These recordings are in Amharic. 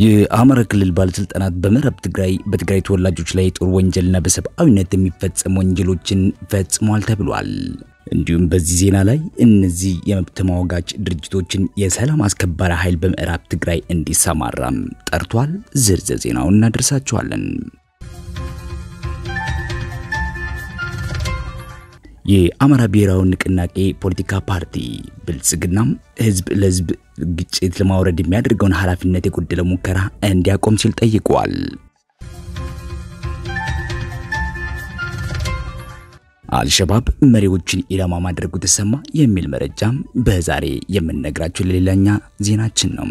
የአማራ ክልል ባለስልጣናት በምዕራብ ትግራይ በትግራይ ተወላጆች ላይ የጦር ወንጀልና በሰብአዊነት የሚፈጸሙ ወንጀሎችን ፈጽሟል ተብሏል። እንዲሁም በዚህ ዜና ላይ እነዚህ የመብት ተሟጋች ድርጅቶችን የሰላም አስከባሪ ኃይል በምዕራብ ትግራይ እንዲሰማራም ጠርቷል። ዝርዝር ዜናውን እናደርሳቸዋለን። የአማራ ብሔራዊ ንቅናቄ ፖለቲካ ፓርቲ ብልጽግናም ህዝብ ለህዝብ ግጭት ለማውረድ የሚያደርገውን ኃላፊነት የጎደለው ሙከራ እንዲያቆም ሲል ጠይቋል። አልሸባብ መሪዎችን ኢላማ ማድረጉ ተሰማ የሚል መረጃም በዛሬ የምንነግራችሁ ለሌላኛ ዜናችን ነው።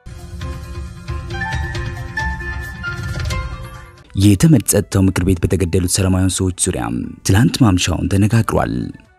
የተመድ ጸጥታው ምክር ቤት በተገደሉት ሰላማዊ ሰዎች ዙሪያ ትላንት ማምሻውን ተነጋግሯል።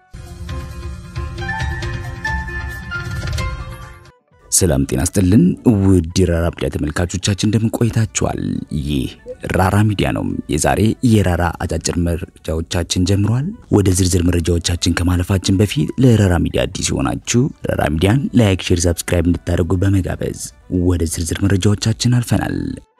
ሰላም ጤና ስጥልን ውድ የራራ ሚዲያ ተመልካቾቻችን እንደምን ቆይታችኋል? ይህ ራራ ሚዲያ ነው። የዛሬ የራራ አጫጭር መረጃዎቻችን ጀምሯል። ወደ ዝርዝር መረጃዎቻችን ከማለፋችን በፊት ለራራ ሚዲያ አዲስ የሆናችሁ ራራ ሚዲያን ላይክ፣ ሼር፣ ሰብስክራይብ እንድታደርጉ በመጋበዝ ወደ ዝርዝር መረጃዎቻችን አልፈናል።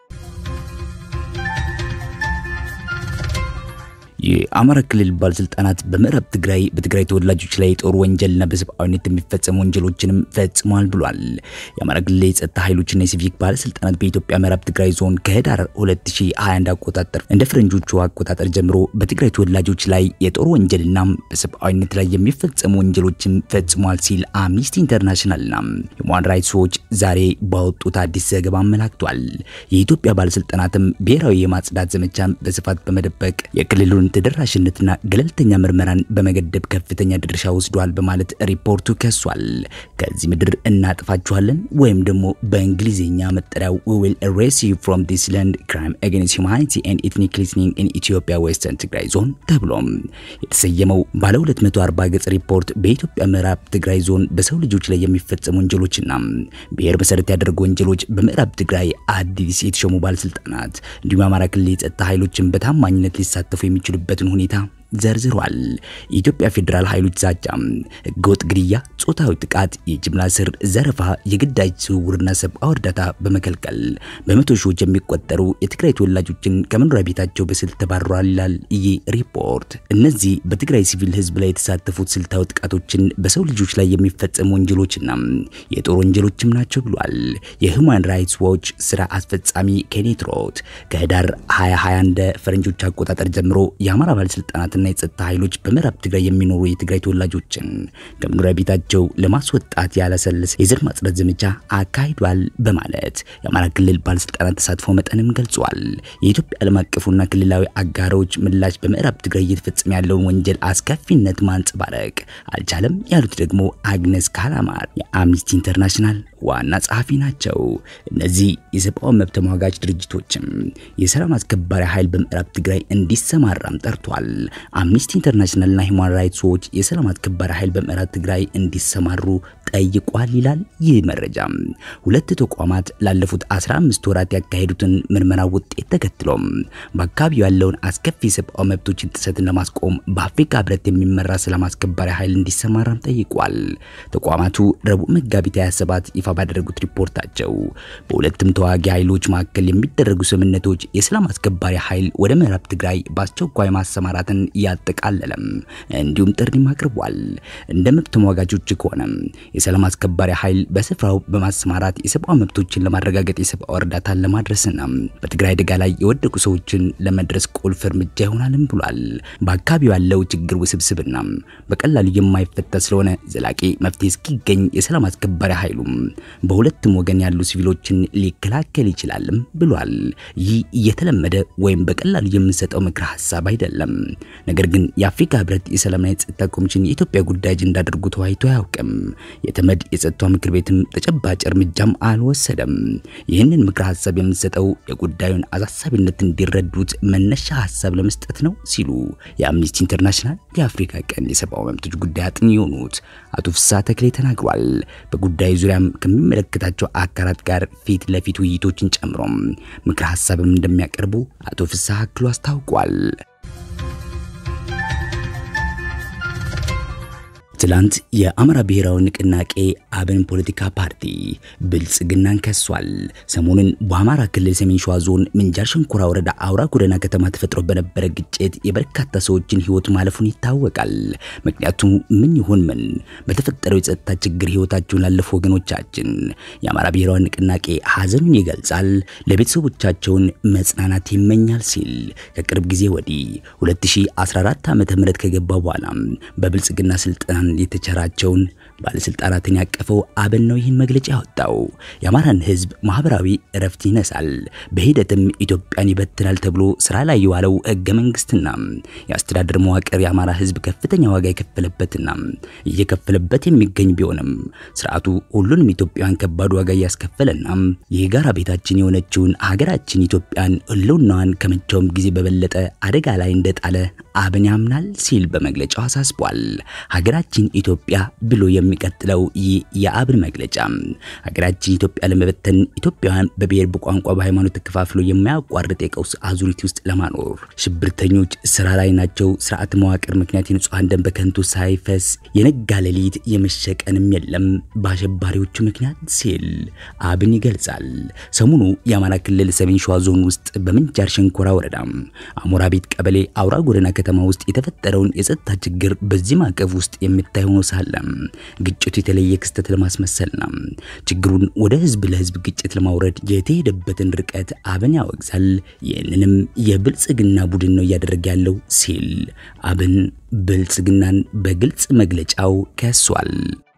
የአማራ ክልል ባለስልጣናት በምዕራብ ትግራይ በትግራይ ተወላጆች ላይ የጦር ወንጀልና በሰብአዊነት የሚፈጸሙ ወንጀሎችንም ፈጽሟል ብሏል። የአማራ ክልል የጸጥታ ኃይሎችና የሲቪክ ባለስልጣናት በኢትዮጵያ ምዕራብ ትግራይ ዞን ከህዳር 2021 አቆጣጠር እንደ ፈረንጆቹ አቆጣጠር ጀምሮ በትግራይ ተወላጆች ላይ የጦር ወንጀልና በሰብአዊነት ላይ የሚፈጸሙ ወንጀሎችን ፈጽሟል ሲል አምኒስቲ ኢንተርናሽናልና ሁማን ራይትስ ዎች ዛሬ ባወጡት አዲስ ዘገባ አመላክቷል። የኢትዮጵያ ባለስልጣናትም ብሔራዊ የማጽዳት ዘመቻን በስፋት በመደበቅ የክልሉን ተደራሽነትና ገለልተኛ ምርመራን በመገደብ ከፍተኛ ድርሻ ወስዷል በማለት ሪፖርቱ ከሷል። ከዚህ ምድር እናጥፋችኋለን ወይም ደግሞ በእንግሊዝኛ መጠሪያው we will erase you from this land crime against humanity and ethnic cleansing in Ethiopia western ትግራይ ዞን ተብሎም የተሰየመው ባለ 240 ገጽ ሪፖርት በኢትዮጵያ ምዕራብ ትግራይ ዞን በሰው ልጆች ላይ የሚፈጸሙ ወንጀሎችና ብሔር መሰረት ያደረጉ ወንጀሎች በምዕራብ ትግራይ አዲስ የተሾሙ ባለስልጣናት እንዲሁም የአማራ ክልል የጸጥታ ኃይሎችን በታማኝነት ሊሳተፉ የሚችሉበትን ሁኔታ ዘርዝሯል። የኢትዮጵያ ፌዴራል ኃይሎች ዛቻ፣ ህገወጥ ግድያ፣ ጾታዊ ጥቃት፣ የጅምላ ስር፣ ዘረፋ፣ የግዳጅ ዝውውርና ሰብአዊ እርዳታ በመከልከል በመቶ ሺዎች የሚቆጠሩ የትግራይ ተወላጆችን ከመኖሪያ ቤታቸው በስልት ተባረዋል ይላል ይህ ሪፖርት። እነዚህ በትግራይ ሲቪል ህዝብ ላይ የተሳተፉት ስልታዊ ጥቃቶችን በሰው ልጆች ላይ የሚፈጸሙ ወንጀሎችና የጦር ወንጀሎችም ናቸው ብሏል። የሁማን ራይትስ ዎች ስራ አስፈጻሚ ኬኔት ሮት ከህዳር 2021 እንደ ፈረንጆች አቆጣጠር ጀምሮ የአማራ ባለስልጣናት እና የጸጥታ ኃይሎች በምዕራብ ትግራይ የሚኖሩ የትግራይ ተወላጆችን ከመኖሪያ ቤታቸው ለማስወጣት ያለሰለሰ የዘር ማጽዳት ዘመቻ አካሂዷል በማለት የአማራ ክልል ባለስልጣናት ተሳትፎ መጠንም ገልጿል። የኢትዮጵያ ዓለም አቀፉና ክልላዊ አጋሮች ምላሽ በምዕራብ ትግራይ እየተፈጸመ ያለውን ወንጀል አስከፊነት ማንጸባረቅ አልቻለም ያሉት ደግሞ አግነስ ካላማር የአምኒስቲ ኢንተርናሽናል ዋና ጸሐፊ ናቸው። እነዚህ የሰብአዊ መብት ተሟጋች ድርጅቶችም የሰላም አስከባሪ ኃይል በምዕራብ ትግራይ እንዲሰማራም ጠርቷል። አምኒስቲ ኢንተርናሽናልና ሂውማን ራይትስ ዎች የሰላም አስከባሪ ኃይል በምዕራብ ትግራይ እንዲሰማሩ ጠይቋል ይላል ይህ መረጃ። ሁለት ተቋማት ላለፉት 15 ወራት ያካሄዱትን ምርመራ ውጤት ተከትሎም በአካባቢው ያለውን አስከፊ የሰብአዊ መብቶችን ጥሰትን ለማስቆም በአፍሪካ ህብረት የሚመራ ሰላም አስከባሪ ኃይል እንዲሰማራም ጠይቋል። ተቋማቱ ረቡዕ መጋቢት 27 ይፋ ባደረጉት ሪፖርታቸው በሁለቱም ተዋጊ ኃይሎች መካከል የሚደረጉ ስምምነቶች የሰላም አስከባሪ ኃይል ወደ ምዕራብ ትግራይ በአስቸኳይ ማሰማራትን ያጠቃለለም እንዲሁም ጥሪም አቅርቧል። እንደ መብት ተሟጋቾች ከሆነ የሰላም አስከባሪ ኃይል በስፍራው በማሰማራት የሰብአዊ መብቶችን ለማረጋገጥ የሰብአዊ እርዳታን ለማድረስና በትግራይ አደጋ ላይ የወደቁ ሰዎችን ለመድረስ ቁልፍ እርምጃ ይሆናልም ብሏል። በአካባቢው ያለው ችግር ውስብስብና በቀላሉ የማይፈታ ስለሆነ ዘላቂ መፍትሄ እስኪገኝ የሰላም አስከባሪ ኃይሉም በሁለቱም ወገን ያሉ ሲቪሎችን ሊከላከል ይችላልም ብሏል። ይህ እየተለመደ ወይም በቀላሉ የምንሰጠው ምክረ ሀሳብ አይደለም። ነገር ግን የአፍሪካ ህብረት የሰላምና የጸጥታ ኮሚሽን የኢትዮጵያ ጉዳይ አጀንዳ አድርጎ ተወያይቶ አያውቅም። የተመድ የጸጥታው ምክር ቤትም ተጨባጭ እርምጃም አልወሰደም። ይህንን ምክረ ሀሳብ የምንሰጠው የጉዳዩን አሳሳቢነት እንዲረዱት መነሻ ሀሳብ ለመስጠት ነው ሲሉ የአምኒስቲ ኢንተርናሽናል የአፍሪካ ቀንድ የሰብአዊ መብቶች ጉዳይ አጥኚ የሆኑት አቶ ፍስሐ ተክሌ ተናግሯል። በጉዳዩ ዙሪያም ከሚመለከታቸው አካላት ጋር ፊት ለፊት ውይይቶችን ጨምሮም ምክረ ሀሳብም እንደሚያቀርቡ አቶ ፍስሐ አክሎ አስታውቋል። ትላንት የአማራ ብሔራዊ ንቅናቄ አብን ፖለቲካ ፓርቲ ብልጽግናን ከሷል። ሰሞኑን በአማራ ክልል ሰሜን ሸዋ ዞን ምንጃር ሸንኮራ ወረዳ አውራ ጎዳና ከተማ ተፈጥሮ በነበረ ግጭት የበርካታ ሰዎችን ሕይወት ማለፉን ይታወቃል። ምክንያቱ ምን ይሆን? ምን በተፈጠረው የጸጥታ ችግር ሕይወታቸውን ላለፉ ወገኖቻችን የአማራ ብሔራዊ ንቅናቄ ሐዘኑን ይገልጻል፣ ለቤተሰቦቻቸውን መጽናናት ይመኛል ሲል ከቅርብ ጊዜ ወዲህ 2014 ዓ.ም ከገባ በኋላ በብልጽግና ስልጣን የተቸራቸውን ባለስልጣናትን ያቀፈው አብን ነው ይህን መግለጫ ያወጣው። የአማራን ህዝብ ማህበራዊ እረፍት ይነሳል፣ በሂደትም ኢትዮጵያን ይበትናል ተብሎ ስራ ላይ የዋለው ህገ መንግስትና የአስተዳደር መዋቅር የአማራ ህዝብ ከፍተኛ ዋጋ የከፈለበትና እየከፈለበት የሚገኝ ቢሆንም ስርዓቱ ሁሉንም ኢትዮጵያውያን ከባድ ዋጋ እያስከፈለና የጋራ ቤታችን የሆነችውን ሀገራችን ኢትዮጵያን ህልውናዋን ከመቼውም ጊዜ በበለጠ አደጋ ላይ እንደጣለ አብን ያምናል ሲል በመግለጫው አሳስቧል። ሀገራችን ኢትዮጵያ ብሎ የሚቀጥለው ይህ የአብን መግለጫ ሀገራችን ኢትዮጵያ ለመበተን ኢትዮጵያውያን በብሔር በቋንቋ፣ በሃይማኖት ተከፋፍሎ የማያቋርጥ የቀውስ አዙሪት ውስጥ ለማኖር ሽብርተኞች ስራ ላይ ናቸው። ስርዓት መዋቅር ምክንያት የንጹሐን ደም በከንቱ ሳይፈስ የነጋ ሌሊት የመሸቀንም የለም በአሸባሪዎቹ ምክንያት ሲል አብን ይገልጻል። ሰሞኑ የአማራ ክልል ሰሜን ሸዋ ዞን ውስጥ በምንጃር ሸንኮራ ወረዳ አሞራ ቤት ቀበሌ አውራ ጎዳና ከተማ ውስጥ የተፈጠረውን የጸጥታ ችግር በዚህ ማዕቀፍ ውስጥ የሚታይ ሆኖ ሳለ ግጭቱ የተለየ ክስተት ለማስመሰል ነው። ችግሩን ወደ ህዝብ ለህዝብ ግጭት ለማውረድ የተሄደበትን ርቀት አብን ያወግዛል። ይህንንም የብልጽግና ቡድን ነው እያደረገ ያለው ሲል አብን ብልጽግናን በግልጽ መግለጫው ከሷል።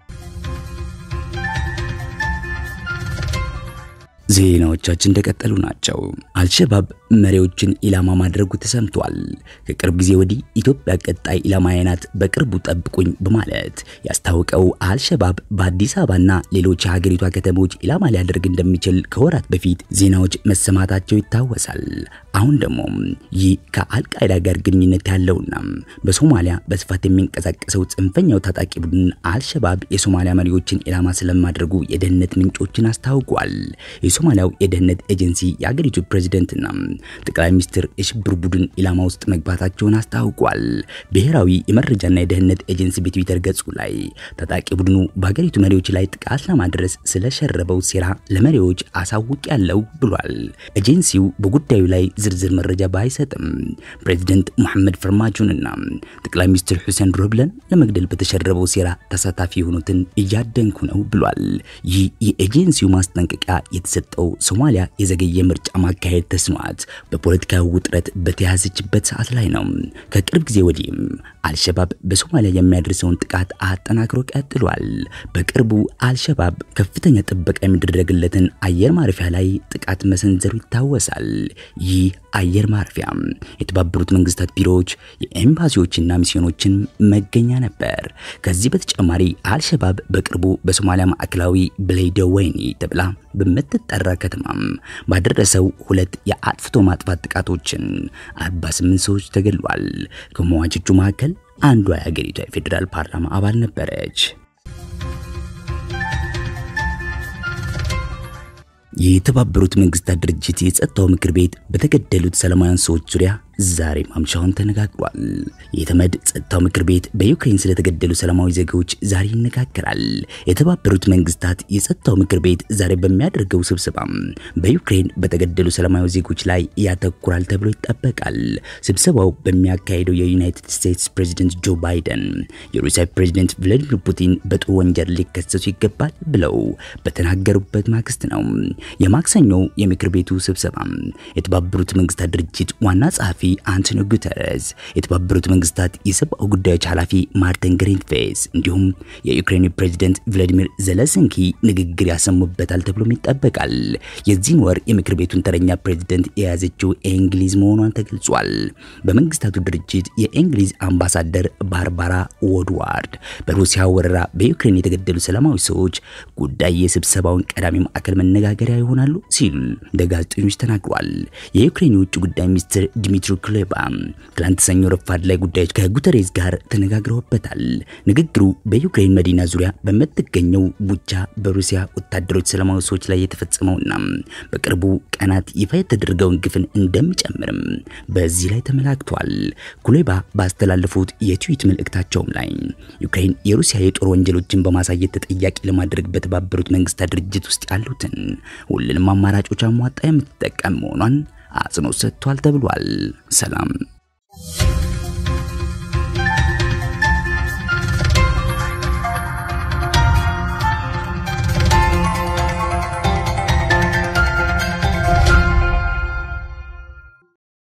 ዜናዎቻችን እንደቀጠሉ ናቸው። አልሸባብ መሪዎችን ኢላማ ማድረጉ ተሰምቷል። ከቅርብ ጊዜ ወዲህ ኢትዮጵያ ቀጣይ ኢላማዬ ናት፣ በቅርቡ ጠብቁኝ በማለት ያስታወቀው አልሸባብ በአዲስ አበባና ሌሎች የሀገሪቷ ከተሞች ኢላማ ሊያደርግ እንደሚችል ከወራት በፊት ዜናዎች መሰማታቸው ይታወሳል። አሁን ደግሞ ይህ ከአልቃይዳ ጋር ግንኙነት ያለውና በሶማሊያ በስፋት የሚንቀሳቀሰው ጽንፈኛው ታጣቂ ቡድን አልሸባብ የሶማሊያ መሪዎችን ኢላማ ስለማድረጉ የደህንነት ምንጮችን አስታውቋል። የሶማሊያው የደህንነት ኤጀንሲ የአገሪቱ ፕሬዝደንትና ጠቅላይ ሚኒስትር የሽብር ቡድን ኢላማ ውስጥ መግባታቸውን አስታውቋል። ብሔራዊ የመረጃና የደህንነት ኤጀንሲ በትዊተር ገጹ ላይ ታጣቂ ቡድኑ በሀገሪቱ መሪዎች ላይ ጥቃት ለማድረስ ስለሸረበው ሴራ ለመሪዎች አሳውቅ ያለው ብሏል። ኤጀንሲው በጉዳዩ ላይ ዝርዝር መረጃ ባይሰጥም ፕሬዝደንት ሙሐመድ ፈርማጆንና ጠቅላይ ሚኒስትር ሁሴን ሮብለን ለመግደል በተሸረበው ሴራ ተሳታፊ የሆኑትን እያደንኩ ነው ብሏል። ይህ የኤጀንሲው ማስጠንቀቂያ የተሰጠው ሶማሊያ የዘገየ ምርጫ ማካሄድ ተስኗት በፖለቲካዊ ውጥረት በተያዘችበት ሰዓት ላይ ነው። ከቅርብ ጊዜ ወዲህም አልሸባብ በሶማሊያ የሚያደርሰውን ጥቃት አጠናክሮ ቀጥሏል። በቅርቡ አልሸባብ ከፍተኛ ጥበቃ የሚደረግለትን አየር ማረፊያ ላይ ጥቃት መሰንዘሩ ይታወሳል። ይህ አየር ማረፊያ የተባበሩት መንግስታት ቢሮዎች፣ የኤምባሲዎችና ሚስዮኖችን መገኛ ነበር። ከዚህ በተጨማሪ አልሸባብ በቅርቡ በሶማሊያ ማዕከላዊ ብሌደወይኒ ተብላ በምትጠራ ከተማም ባደረሰው ሁለት የአጥፍቶ ማጥፋት ጥቃቶችን 48 ሰዎች ተገድሏል። ከሟቾቹ መካከል አንዷ የሀገሪቷ የፌዴራል ፓርላማ አባል ነበረች። የተባበሩት መንግስታት ድርጅት የጸጥታው ምክር ቤት በተገደሉት ሰላማውያን ሰዎች ዙሪያ ዛሬ ማምሻውን ተነጋግሯል። የተመድ ጸጥታው ምክር ቤት በዩክሬን ስለተገደሉ ሰላማዊ ዜጎች ዛሬ ይነጋገራል። የተባበሩት መንግስታት የጸጥታው ምክር ቤት ዛሬ በሚያደርገው ስብሰባ በዩክሬን በተገደሉ ሰላማዊ ዜጎች ላይ ያተኩራል ተብሎ ይጠበቃል። ስብሰባው በሚያካሄደው የዩናይትድ ስቴትስ ፕሬዚደንት ጆ ባይደን የሩሲያ ፕሬዚደንት ቭላዲሚር ፑቲን በጦር ወንጀል ሊከሰሱ ይገባል ብለው በተናገሩበት ማግስት ነው። የማክሰኞው የምክር ቤቱ ስብሰባ የተባበሩት መንግስታት ድርጅት ዋና ጸሐፊ አንቶኒዮ ጉተረስ፣ የተባበሩት መንግስታት የሰብአዊ ጉዳዮች ኃላፊ ማርቲን ግሪንፊስ እንዲሁም የዩክሬን ፕሬዚደንት ቭላዲሚር ዘለንስኪ ንግግር ያሰሙበታል ተብሎም ይጠበቃል። የዚህን ወር የምክር ቤቱን ተረኛ ፕሬዚደንት የያዘችው እንግሊዝ መሆኗን ተገልጿል። በመንግስታቱ ድርጅት የእንግሊዝ አምባሳደር ባርባራ ወድዋርድ በሩሲያ ወረራ በዩክሬን የተገደሉ ሰላማዊ ሰዎች ጉዳይ የስብሰባውን ቀዳሚ ማዕከል መነጋገሪያ ይሆናሉ ሲሉ ለጋዜጠኞች ተናግሯል። የዩክሬን የውጭ ጉዳይ ሚኒስትር ዲሚትሮ ዲሚትሪ ኩሌባ ትላንት ሰኞ ረፋድ ላይ ጉዳዮች ከጉተሬዝ ጋር ተነጋግረውበታል። ንግግሩ በዩክሬን መዲና ዙሪያ በምትገኘው ቡቻ በሩሲያ ወታደሮች ሰላማዊ ሰዎች ላይ የተፈጸመውና በቅርቡ ቀናት ይፋ የተደረገውን ግፍን እንደሚጨምርም በዚህ ላይ ተመላክቷል። ኩሌባ ባስተላለፉት የትዊት መልእክታቸውም ላይ ዩክሬን የሩሲያ የጦር ወንጀሎችን በማሳየት ተጠያቂ ለማድረግ በተባበሩት መንግስታት ድርጅት ውስጥ ያሉትን ሁሉንም አማራጮች አሟጣ የምትጠቀም መሆኗን አጽንኦት ሰጥቷል ተብሏል። ሰላም